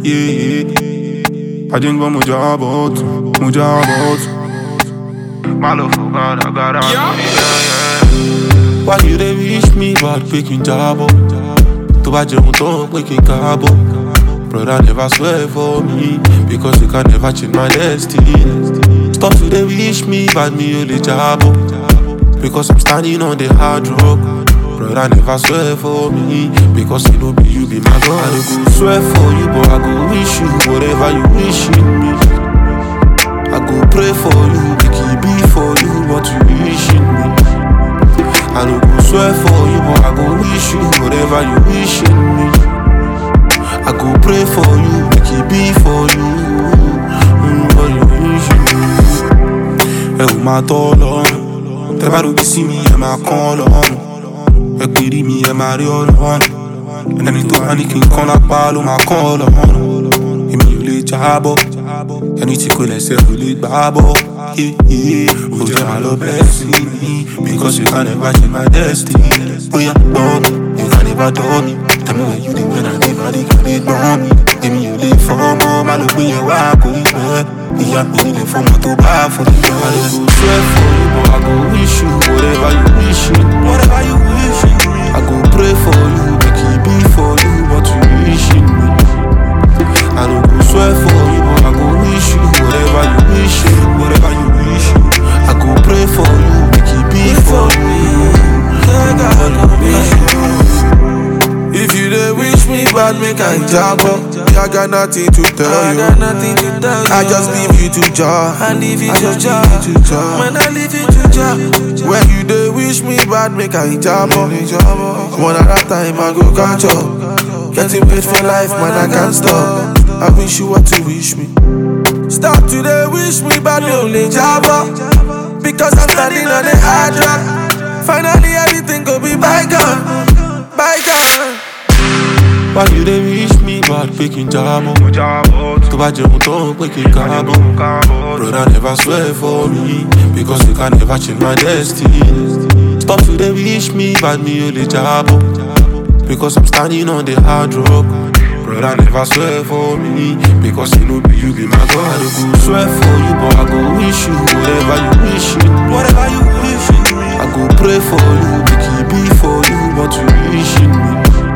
yeah, yeah. Один, два, муджабот, муджабот. Malo for God, I got out. Yeah, yeah. Why you dey wish me bad pé kí n jábọ̀? Tó bá jẹun tán pé kí n káàbọ̀. Brother never swear for me because you can never change my destiny. Stop to dey wish me bad mi ò lè jábọ̀. Because I'm standing on the hard rock. Brother never swear for me because you know be you be my God. I no go swear for you but I go wish you whatever you wishing me. I go pray for you, make it be for you what you wishing me. I no go swear for you but I go wish you whatever you wishing me. I go pray for you, make it be for you mm, what you wishing me. Ẹ ò máa tọ́ lọ́rùn, tẹ́ bá rògbé sí mi ẹ máa kán lọ́rùn. Ẹ pèrè mi ẹ máa rí ọlọ́run. Ẹni tó bá ní kí n kán lápá ló máa kán ọlọ́run. Èmi ò lè jábọ́, ẹni tí kò lẹ́sẹ̀ ò lè gbá bọ́. Ó jẹ́ máa lọ bẹ́ẹ̀ sí mi, because you can never change my destiny. Bóyá gbọ́ mi, you can never dọ́ mi. Tell me where you dey when I dey body kan lè gbọ́n mi. Èmi ò lè fọmọ, má ló gbé yẹn wá kò ní pẹ́. Ìyá mi nílé fọmọ tó bá fún mi. I no go swear for you, but I go wish you whatever you wishing. Whatever you wishing. I go pray for you, make it be for you what you wishing me. I no go swear for you, but I go wish you whatever you wishing, whatever you wishing. I go pray for you, make it be for you. What you wishing. If you dey wish me bad, make I jabo. I got nothing to tell I you. got nothing to tell you. I just leave you to jar. I leave you I to just jar. leave you to jar. When I leave you to jar. When you dey wish me bad, make I jabo. One at a time, I go catch up. Getting paid for life, man, I can't stop. I wish you what to wish me. Stop today, wish me bad, me only jabo. Because I'm standing on the hard rock. Finally, everything go be bygone, bygone. Why you dey wish me bad pé kí n jábọ̀? Tó bá jẹun tán pé kí n káàbọ̀. Brother never swear for me because you can never change my destiny. Stop to dey wish me bad mi ò lè jábọ̀. Because I'm standing on the hard rock. Brother never swear for me because you know be you be my God. I no go swear for you but I go wish you whatever you wishing. Whatever you wishing. I go pray for you, make it be for you what you wishing me.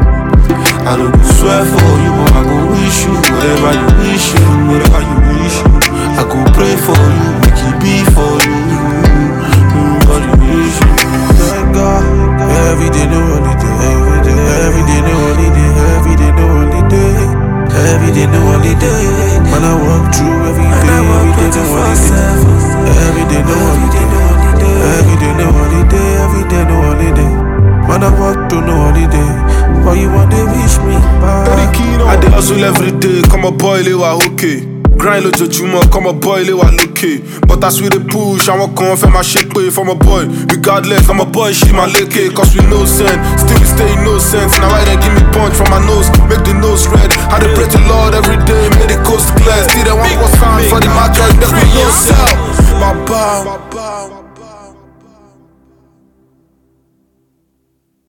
I no go swear for you, but I go wish you whatever you wishing, whatever you wishing. I go pray for you, make it be for you. Mm, what you wishing. Thank God. Every day no holiday. Every day, every day no holiday. Every day no holiday. Every day no holiday. Man, I walk through every And day. I walk Every day no 24 holiday. Every day no holiday. Every day no holiday. Every day no holiday. Man, I walk through no holiday. But you want to wish me back. I dey hustle every day, come on boy, ilé wa okay. Grind lójoojúmọ́, come on boy, ilé wa lókè. But as we dey push, àwọn kan fẹ́ máa ṣe pé for my boy. Regardless, I'm a boy, ṣì máa lékè. Cause we no send, still we stay innocent. Now why they give me punch from my nose, make the nose red. I dey pray to Lord every day, make the coast clear. Still they want what's sign for the match, make we no sell. My bow.